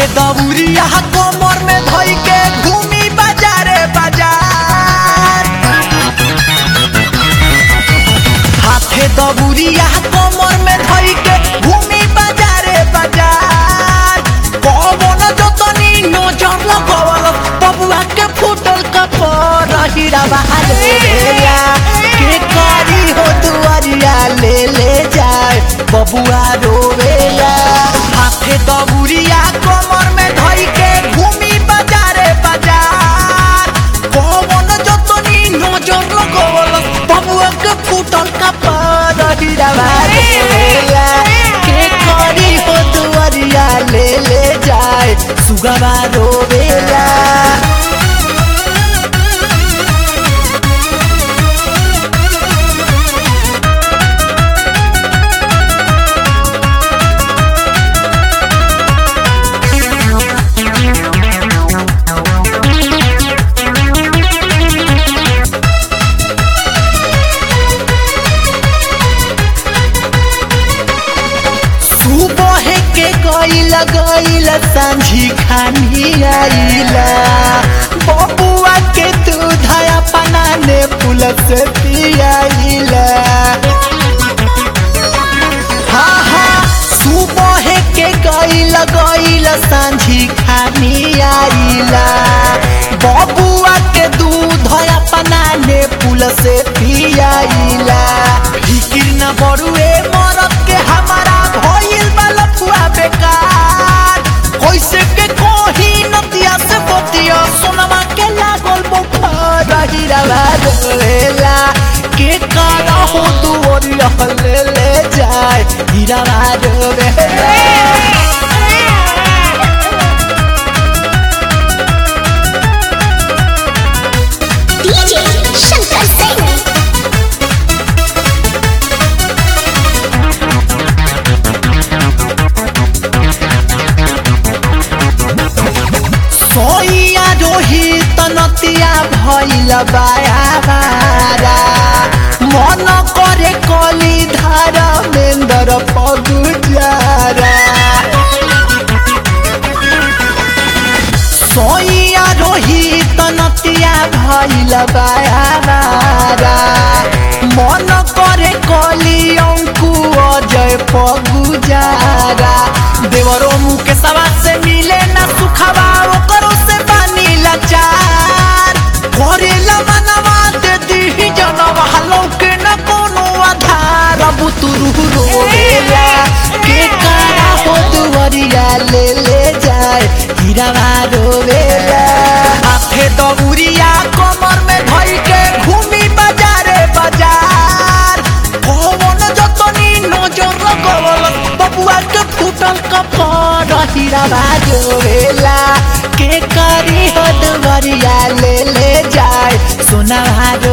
हाथे दबुरिया कमर में धई के घूमी बाजारे बाजार हाथे दबुरिया कमर में धई के घूमी बाजारे बाजार कौन जतनी नजर लगवल बबुआ के फूटल कपर हीरा बहारेला के करी हो दुआरिया ले ले जाए बबुआ रोवेला हाथे दबुरिया कमर में धई के घूमी बाजारे बाजार कौन जतनी नजर लगवल बबुआ के फूटल कपर हीरा बहारेला के करी हो दुआरिया ले ले जाए सुगवा रोवेला सुबह के गईला गईला सांझी खानी आईला बबुआ के दूध अपना ने फूल से पियाईला हाँ हाँ सुबह के गईला गईला सांझी खानी आईला बबुआ के दूध अपना ने फूल से पियाईला फिकिर न बड़ुए मरद के हमारा भइल बा लफुआ बेकार कैसे के कोही नतिया से बतिया सोनमा के लागल बुखार हीरावा रोएला के काला हो दुवरिया ले ले जाए हीरावा रोएला DJ Shankar Singh. सोइया रोहित नतिया भइल बायाबारा मन करे कली धारा मेन्दर पगुजारा सोइया रोहित नतिया भइल बायाबारा मन करे कली अंकु अजय पगुजारा देवरो मुके सवा से मिले ना सुखवा ओकरो से बानी लाचार करेला मनवा दे दी जनवा लौके न कोनो आधार अब तुरु रोवेला के कारा हो दुवरिया ले ले जाए हीरावा रोवेला हाथे दबुरिया कमर में धई के घूमी बाजारे बाजार कौन जतनी नजर लगवल बबुआ के फूटल कपर हीरावा रोवेला के करी हो दुवरिया ले ले जाए सोना